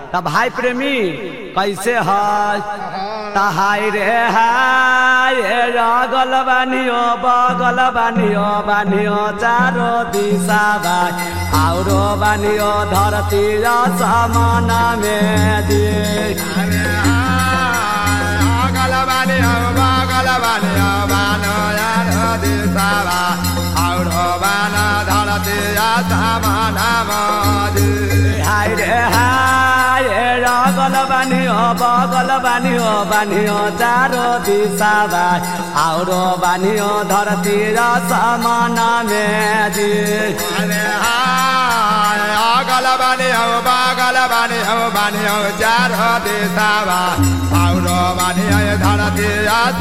त भाई प्रेमी कैसे है तहाई रे हाय रगल बानियो बगल बानियो बानियो चारो दिशा भाई आउरो बानियो धरती र समाना में दिए हाय रे हाय रगल बानियो बगल बानियो बानियो चारो दिशा भाइ आउरो बानियो धरती र समाना में दिए अगल बानी हौ बगल बानी हौ बानी हौ चार दिशावा आउरो बानी है धरती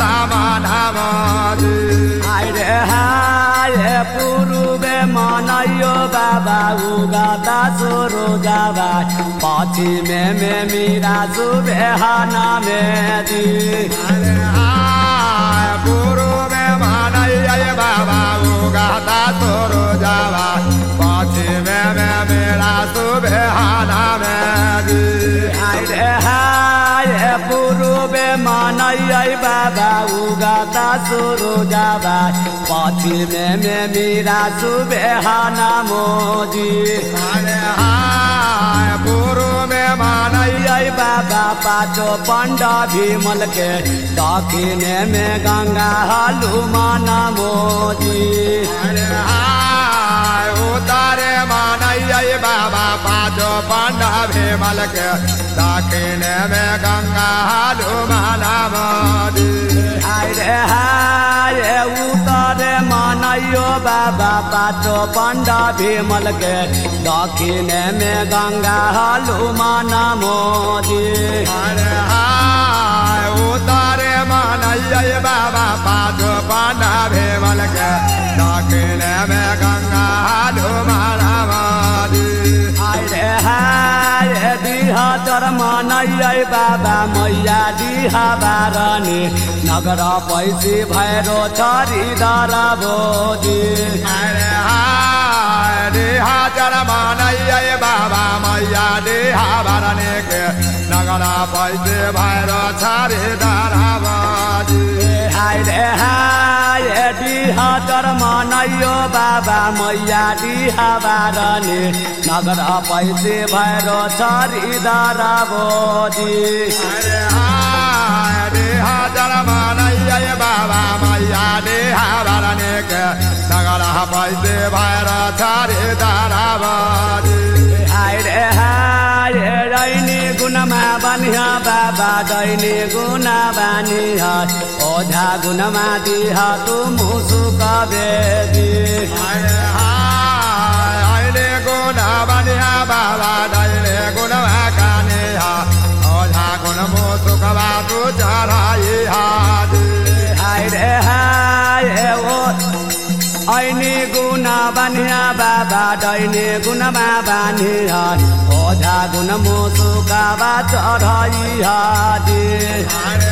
आसमानामदी हाय रे हाय पुरुबे मनैयो बाबा उगाता सुरु जाबा पश्चिमे मे मिरा सुबे हाना में दी अरे हाय गुरु में मानैय बाबा उगाता तोरो जावा पश्चिमे में मेरा सुबेहाना में दी हाय रे हाय पुरुबे मनैयो बाबा उगाता सुरु जाबा पश्चिमे मे मिरा सुबे हाना मोदी अरे हाय गुरु में मानैय जय बाबा पाचो पंड भीमल के दक्षिणे में गंगा हनुमान मोदी अरे हाय उतारे मानैय बाबा पाँचो पांडा भीमल के दक्षिण में गंगा हनुमाना मोदी हाय रे हाय उतरे मनैयो बाबा पाचो पंड भीमल के दक्षिणे में गंगा हनुमान मोदी अरे हाय उतारे मानैय बाबा पाँचो पांडा भीमल के दक्षिण में गंगा हनुमाना मोदी हाय रे हाय दिहा चर मनैयै बाबा मैया दिहा बारनी नगर पैसी भैरो छरी दर बोदी अरे हाय देहा जरमानैय बाबा मैया देहा भरने के नगरा पैसे भैर छारे दाराबाजी हाय रे हाय दिहा चर मनैयो बाबा मैया दिहा बारनी नगर पैसी भैरो छरी दर बोदी अरे हाय देहा जरमानैय बाबा मैया देहा भरने के नगरा पैसे भैर छारे दाराबाजी हाय रे हाय रैनी गुणमा बनिह बाबा दैनी गुणा बानिह ओझा गुणमा दिह तु मुसुक बेदी अरे हाय अहिले गुना बनिया बाबा दैले गुण काने हा ओझा गुण मो सुखबा तु चराई हादी हाय रे हाय ओ ऐनी गुणा बनिह बाबा दैनी गुणमा बानिह ओझा गुण मुसुक बा चढै हादी अरे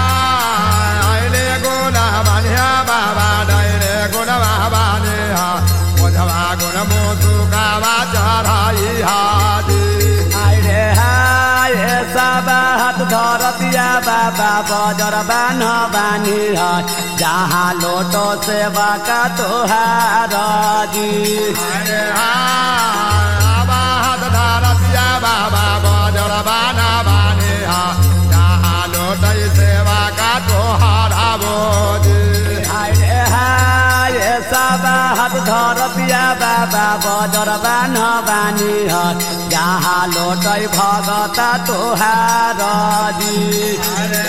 हाय अहिले गुना बनिया बाबा दैले गुण बाने हा ओझवा गुण मो सुखबा चराई हादी हाय रे हाय सबा हात धरतिया बाबा बजर बान बानी है जहाँ लोटो सेवा का तोहार जी अरे हाय आबा हात धारतिया बाबा बजर बाना बाने हा जहाँ लोटै सेवा का तोहारा बोजी हाय रे हाय सबा हात धरतिया बाबा बजर बान बानी है जहाँ लोटै भगता तोहार जी अरे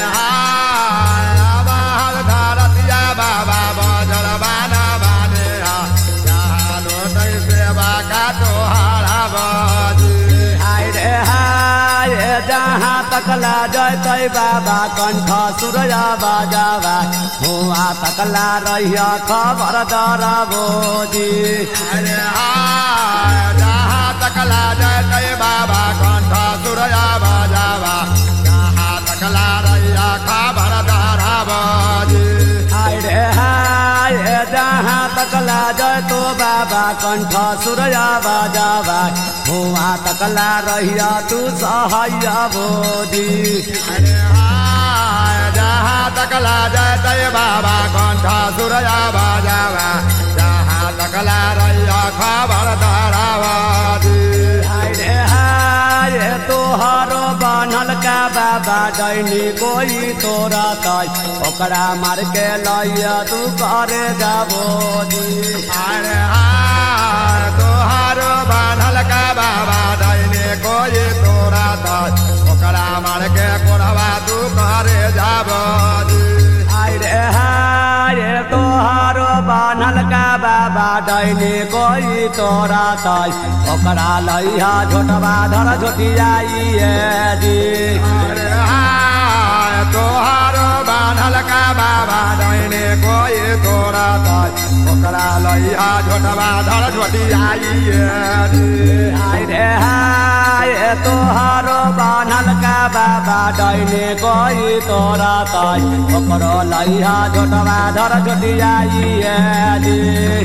हाय आबा हात धारतिया बाबा बजर बाना बाने हा जहाँ लोटै सेवा का तोहारा बोजी हाय रे हाय जहाँ तकला जयतै बाबा कण्ठ सूर्य बजावा हुआ तकला रहिया खबर दर बोजी अरे हाय जहाँ तकला जय बाबा कंठ सूर्य बजावा जहाँ तकला रैया खबर दारा बजी हाय रे हाय जहाँ तकला जय तो बाबा कंठ सूर्या बाजावा हुआ तकला रहिया तू सहैया बोधी अरे हाय जहाँ तकला जय जय बाबा कंठ सूरया बाजावा जहाँ तकला रैया खबर धरावादी हाय रे हाय तोहरो बनल का बाबा डैनी कोई तोरा तय ओकरा मार के लैया तू करे जाबो दी अरे हाय तोहारो बान्हल का बाबा दैने कोई तोरा दस ओकरा मार के कोरवा तू करे जाबदी हाय रे हाय तोहरो बनल का बाबा डैनी कोई तोरा तय ओकरा लैया झोटवा धर झोटियाई दी अरे हाय तोहारो बान्हल का बाबा दैने कोई तोरा दस ओकरा लैया झोटवा धर झोटियाई हाय रे हाय तोहरो बनल का बाबा डैने कोई तोरा तय ओकरो लैया झोटवा धर झोटियाई दी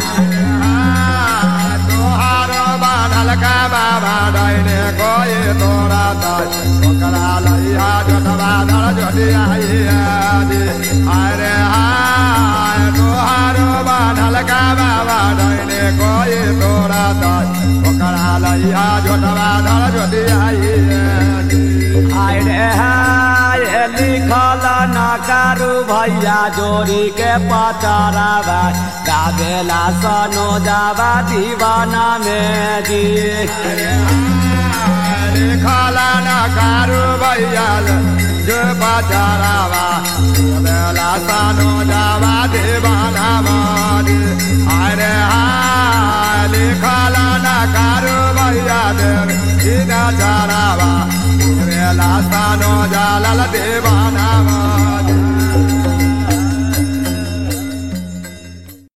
तोहारो बान्हल का बाबा दैने कोई तोरा दस ओकरा लैया झोटवा धर झोटियाई अरे हाय तोहारो बान्हल का बाबा दैने कोई तोरा दस ओकरा लैया झोटवा धर झोटियाई हाय रे हाय लिखल न कारू भैया जोड़ी के पचरावा गावेला सनो जावा दीवाना में जी खाला ना कारू भैयाल जो बचारावा बेला सानो जावा देवाना मारी अरे हाय खाला ना कारू भैयाल सीधा चारावा बेला सानो जालल देवाना मारी